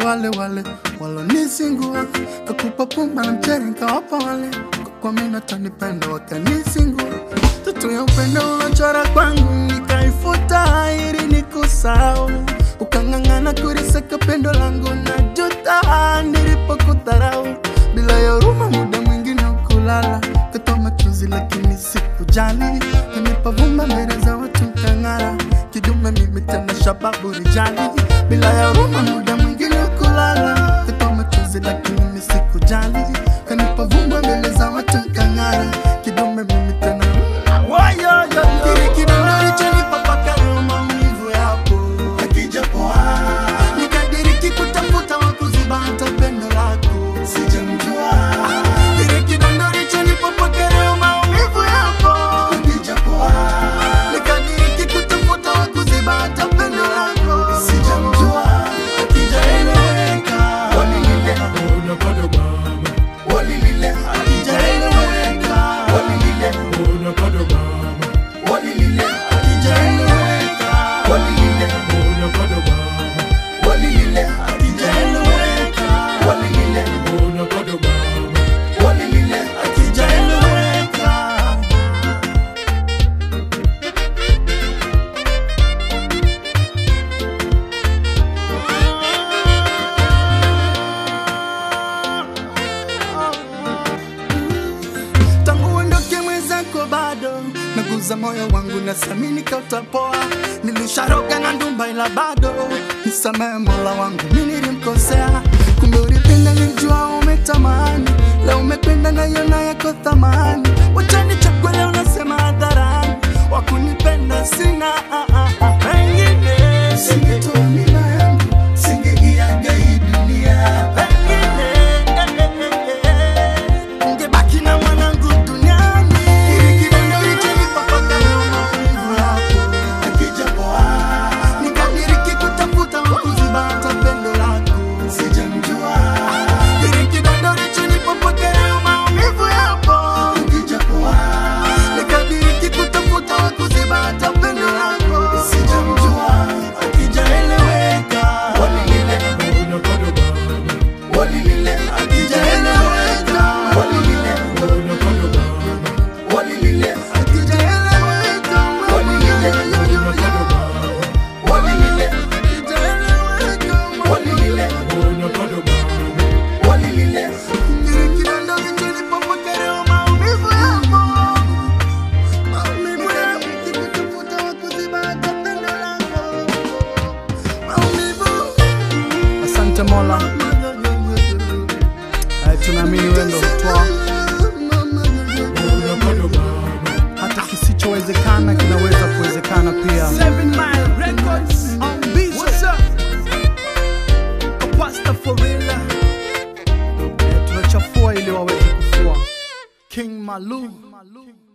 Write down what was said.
wale wale walonisingua, kakupa pumba na mchere nkawapa wale kwa mimi natanipenda wakanisingua, tatu ya upendo ulochora kwangu nikaifuta ili nikusahau, ukang'ang'ana kurisaka pendo langu na juta nilipokudharau bila ya huruma, muda mwingine ukulala katoa machozi, lakini sikujali, kanipa vumba mbele za watu kang'ara, kidume mimi tena shababu rijali, bila ya huruma, muda mwingine ukulala katoa machozi, lakini mimi sikujali, kanipa vumba mbele za watu kang'ara, kidume mimi tena Kile kidondo ulichonipa mpaka leo maumivu yapo hakijapoa. Nikadiriki kutafuta wa kuziba hata pendo lako sijamjua. Kile kidondo ulichonipa mpaka leo maumivu yapo hakijapoa. Nikadiriki kutafuta wa kuziba hata pendo lako sijamjua. Hakijaeleweka. Walilile, walilile, hakijaeleweka. Walilile, walilile, hakijaeleweka. Walilile, walilile, hakijaeleweka. Walilile, walilile, hakijaeleweka. tangu uondoke mwenzako bado naguza moyo wangu na samini kautapoa nilisharoga na ndumba ila bado nisamehe mola wangu mi nilimkosea kumbe ulipenda nilijua umetamani leo umependa naiona yako thamani wachani chakwe leo nasema hadharani wakunipenda sina ah, ah, ah. pengine singetoa mila yangu singeiaga hii dunia pengine eh, eh, eh, eh. Ungebaki na mwanangu duniani. Kile kidondo ulichonipa mpaka leo maumivu yapo hakijapoa. Nikadiriki kutafuta wa kuziba hata pendo lako sijamjua. Kile kidondo ulichonipa mpaka leo maumivu yapo hakijapoa. Nikadiriki kutafuta wa kuziba hata pendo lako sijamjua. Hakijaeleweka. Walilile, walilile, hakijaeleweka. Walilile, walilile, hakijaeleweka. Walilile, walilile, hakijaeleweka. Walilile, walilile. Kile kidondo kilichonipa mpaka leo maumivu yapo. Maumivu yapo. Nikikutafuta wa kuziba hata pendo lako. Maumivu. Asante Mola, Eh, tunaamini wewe ndo mtoa hata kisichowezekana kinaweza kuwezekana pia. Seven Mile Records on beat. What's up? A pasta for real. Eh, tunachafua ili waweze kufua. King Malu.